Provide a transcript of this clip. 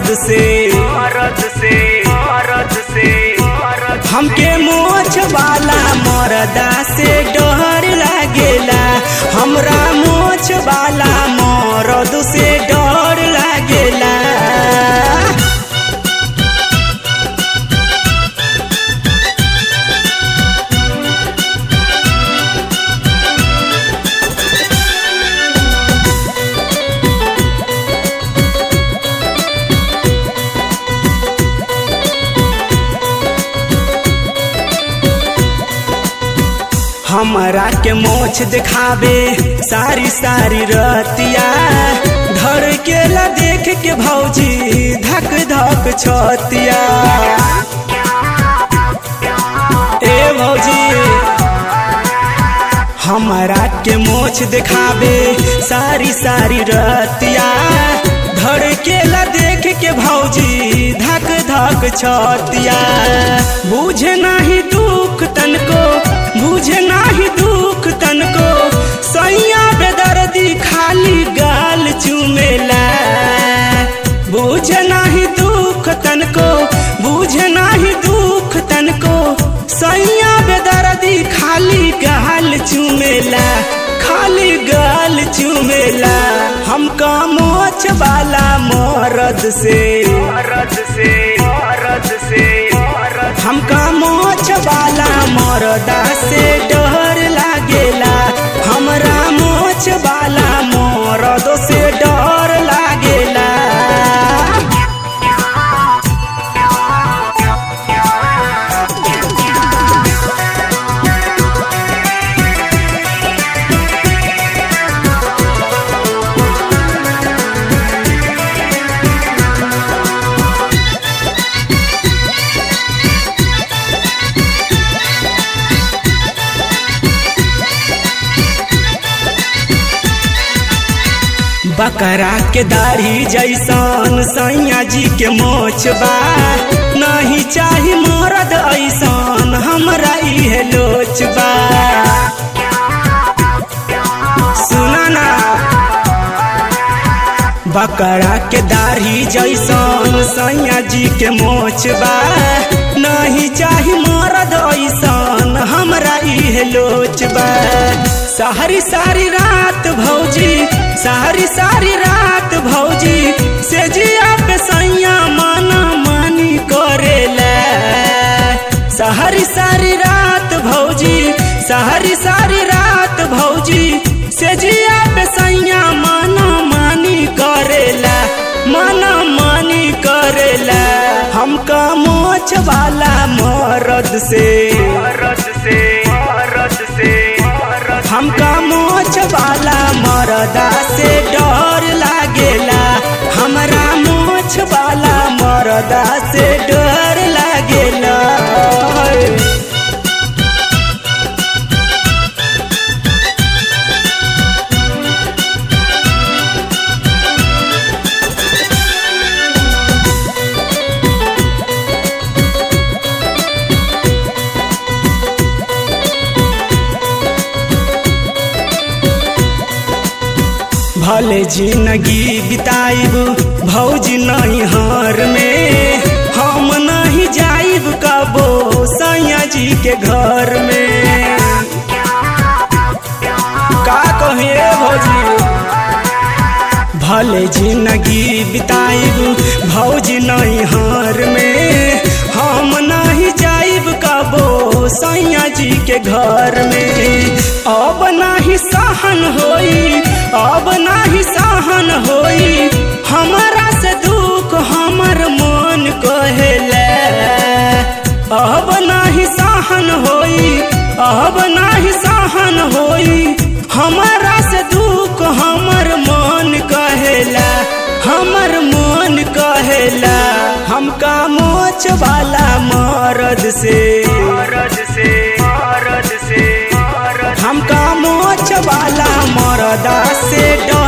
मरद से मरद से मरद से मरद हमके मोछ वाला मरदा से डर लागेला हमरा मोछ वाला मरद से डर लागेला हमरा के मोछ दिखावे सारी सारी रतिया धर के ला देख के भौजी धक धक छतिया ए भौजी हमरा के मोछ दिखावे सारी सारी रतिया धर के ला देख के भौजी धक धक छतिया बुझे नाही दुख तनको बुझे नाही दुख तनको सैया बेदर्दी खाली गाल चुमेला बुझे नाही दुख तनको बुझे नाही दुख तनको सैया बेदर्दी खाली गाल चुमेला खाली गाल चुमेला हमका मोछ वाला मरद से मरद से मरद से मरद हमका मोछ वाला मरदा से डर लागेला हमरा मोछ वाला मरद से डर लागेला बकरा के दाढ़ी जैसन सैया जी के मोछ बा नहीं चाही मरद ऐसन हमरा इहे लोच बा सुना ना बकरा के दाढ़ी जैसन सैया जी के मोछ बा नहीं चाही मरद ऐसन हमरा इहे लोच बा सारी सारी रात भौजी सारी सारी रात भौजी से जिया पे सैया माना मानी करेला सारी सारी रात भौजी सारी सारी रात भौजी से जिया पे सैया माना मानी करेला माना मानी करेला हमका मोछ वाला मरद से मरद से मरद से मरद हमका मोछ वाला मरदा से डर लागेला हमरा मोछ वाला मरदा से डर लागेला भले जिंदगी बिताइब भौजी नहीं हार में हम नहीं जाइब कबो सैया जी के घर में का कहिए भौजी भले जिंदगी बिताइब भौजी नहीं हार में हम नहीं जाइब कबो सैया जी के घर में अब नहीं सहन होई अब नाही सहन होई हमरा से दुख हमर मन कहेला अब नाही सहन होई अब नाही सहन होई हमरा से दुख हमर मन कहेला हमर मन कहेला हमका मोच वाला मरद से मरद से मरद से मरद हमका मोछ वाला मरदा से डर